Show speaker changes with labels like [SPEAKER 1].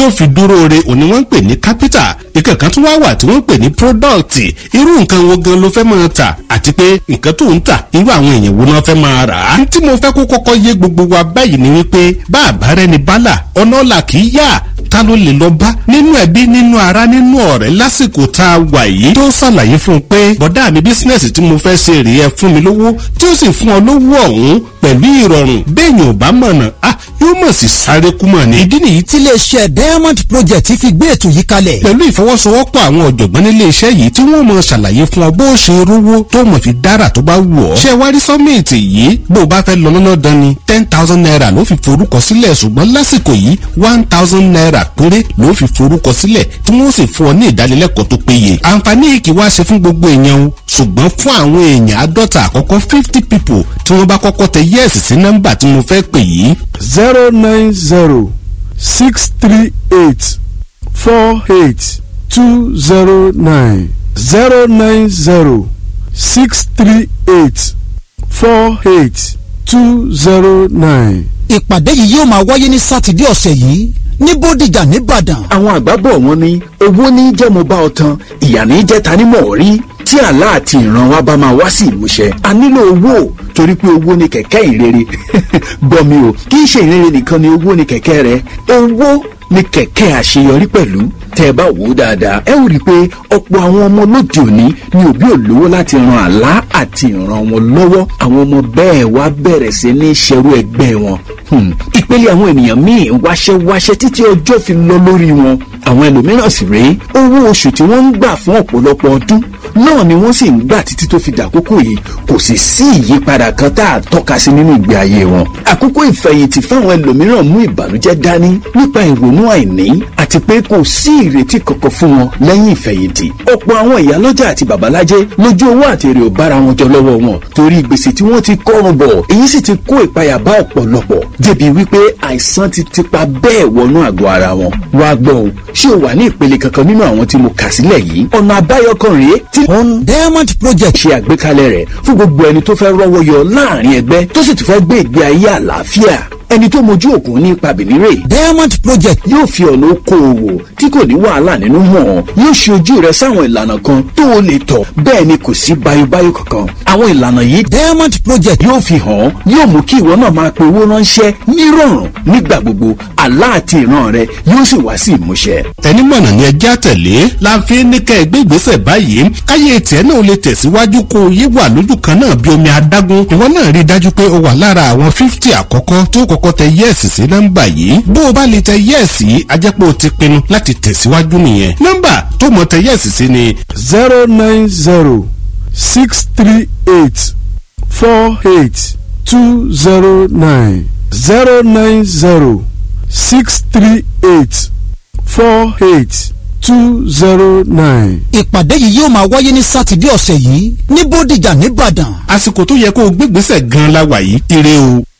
[SPEAKER 1] ó fi dúró re òní wọ́n ń pè ní capital ìkẹ̀kan tún wá wà tí wọ́n ń pè ní product irú nǹkan wo gan ló fẹ́ máa tà àti pé nǹkan tó ń tà irú àwọn èèyàn wo náà fẹ́ máa rà á. tí mo fẹ́ kó kọ́kọ́ yé gbogbo wa báyìí ni wípé bá àbárẹ́ni bálà ọ̀nà ọ̀la kì í yá ta ló lè lọ bá nínú ẹbí nínú ara nínú ọ̀rẹ́ lásìkò tá a wà yìí tó ṣàlàyé fún un pé bọ̀dá mi bísínẹ́sì tí mo fẹ́ ṣe rèé ẹ fún mi lówó tí ó sì fún ọ lówó ọ̀hún pẹ̀lú ìrọ̀rùn bẹ́ẹ̀yìn ò bá mọ̀nà ah yóò mọ̀ sí sáré kú mọ̀ ni.
[SPEAKER 2] ìdí nìyí tí iléeṣẹ́ diamond project fi gbé ètò yìí kalẹ̀.
[SPEAKER 1] pẹ̀lú ìfọwọ́sowọ́pọ̀ àwọn ọ̀jọ̀gbọ́n nílé iṣẹ́ yìí tí wọ́n mọ̀ ṣàlàyé fún ọ bó o ṣe rówó tó mọ̀ fi dára tó bá wù ọ́. ṣé wá rí sọ́mìtì yìí bó o bá fẹ́ lọ lọ́nà dán ni ten thousand naira ló fi forúkọ sílẹ̀ ṣùgbọ́n lásìkò yìí one thousand naira péré ló fi forúkọ sílẹ̀ tí wọ́n sì fún ọ ní ìdánilẹ́kọ̀ọ́ tó péye. àǹfààní yìí kì í wá ṣe fún gbogbo èèyàn o ṣùgbọ́n fún àwọn èèyàn àádọ́ta àkọ́kọ́ fifty people tí wọ́n bá kọ́kọ́ tẹ yẹ́ẹ̀sì sí nọ́mbà tí mo fẹ́ pè yìí.
[SPEAKER 3] zero nine zero six three eight four eight two zero nine zero nine zero six three eight four eight two zero nine.
[SPEAKER 2] ìpàdé yìí yóò máa wáyé ní sátidé ọ̀sẹ̀ yìí ní bódìjà nìbàdàn.
[SPEAKER 4] àwọn àgbà bọ̀ wọ́n ní owó ní jẹ́ mo bá ọ tán ìyà ní jẹ́ ta ni mọ̀ rí tí àlá àti ìran wa bá máa wá sí ìmúṣẹ a nílò owó torí pé owó ni kẹ̀kẹ́ ìrere gbọ́ mi o kì í ṣe ìrere nìkan ni owó ni kẹ̀kẹ́ rẹ owó ni kẹ̀kẹ́ àṣeyọrí pẹ̀lú tẹ́ ẹ bá wò ó dáadáa ẹ ó rí i pé ọ̀pọ̀ àwọn ọmọ lóde òní ni òbí ò lówó láti ran àlá àti ìran wọn lọ́wọ́ àwọn ọmọ bẹ́ẹ̀ wá bẹ̀rẹ̀ sí ní ṣerú ẹgbẹ́ wọn ìpele àwọn ènìyàn míì wáṣẹ́wáṣẹ́ títí ọjọ́ fi lọ lórí wọn àwọn ẹlòmíràn sì rèé owó oṣù tí wọ́n ń gbà fún ọ̀pọ̀lọpọ̀ ọdún náà ni wọ́n sì ń gbà títí tó fi dàkókò yìí kò sì sí ìyípadà kan tá a tọ́ka sí nínú ìgbé ayé wọn. àkókò ìfẹ̀yìntì fáwọn ẹlòmíràn mú ìbànújẹ́ dání nípa ìrònú àìní àti pé kò sí ìrètí kankan fún wọn lẹ́yìn ìfẹ̀yìntì. ọ̀pọ̀ àwọn ìyálọ́jà àti babalájẹ́ lójú owó àti èrè ò bára wọn jọ lọ́wọ́ wọn torí gbèsè tí wọ́n ti kọ́rùn bọ̀ èyí sì ti kó ìpayà bá ọ̀pọ̀lọpọ̀ débi wípé àìsàn ti tipa bẹ́ẹ̀ wọnú àgọ́ ara wọn. wá gbọ́ o ṣé o wà ní ìpele kankan nínú àwọn tí mo kà sílẹ̀ yìí ọ̀nà àbáyọ kan rèé tí
[SPEAKER 2] on diamond project.
[SPEAKER 4] ṣe àgbékalẹ̀ rẹ̀ fún gbogbo ẹni tó fẹ́ rọ́wọ́ yọ láàrin ẹgbẹ́ tó sì tún fẹ́ gbé ìgbé ayé àlàáfíà ẹni tó mojú ògùn ní ipa bìnírè.
[SPEAKER 2] diamond project.
[SPEAKER 4] yóò fi ọ̀nà okòòwò tí kò ní wàhálà nínú hàn yóò ṣe ojú rẹ sáwọn ìlànà kan tó o lè tọ̀ bẹ́ẹ̀ ni kò sí bayobayo kankan. àwọn ìlànà yìí
[SPEAKER 2] diamond project.
[SPEAKER 4] yóò fi hàn yóò mú kí ìwọ náà máa pe owó ránṣẹ́ nírọ̀rùn nígbà gbogbo àlá àti ìran rẹ yóò sì wá sí ìmúṣẹ.
[SPEAKER 1] ẹni mọ̀nà ni ẹjẹ́ àtẹ̀lé la fi ní kẹ́ ẹ gbé ìgbésẹ̀ báyìí káyé tiẹ̀ náà lè tẹ̀síwájú kó o yé wà lójú kan náà bí omi adágún ìwọ náà rí i dájú pé o wà lára àwọn fífítì àkọ́kọ́ tó kọ́kọ́ tẹ yẹ́ẹ̀sì sí nọ́mbà yìí bó o bá lè tẹ yẹ́ẹ̀sì yìí a jẹ́ pé o ti pinnu láti tẹ̀síwájú nìyẹn nọ́mbà tó mọ̀ tẹ yẹ́ẹ̀sì sí ni.
[SPEAKER 3] zero nine zero six three eight four eight two zero nine zero nine zero six three eight four eight two zero nine.
[SPEAKER 2] ìpàdé yìí yóò máa wáyé ní sátidé ọ̀sẹ̀ yìí ní bódìjà nìbàdàn.
[SPEAKER 1] àsìkò tó yẹ kó o gbégbèsè gan-an la wà yìí ire o.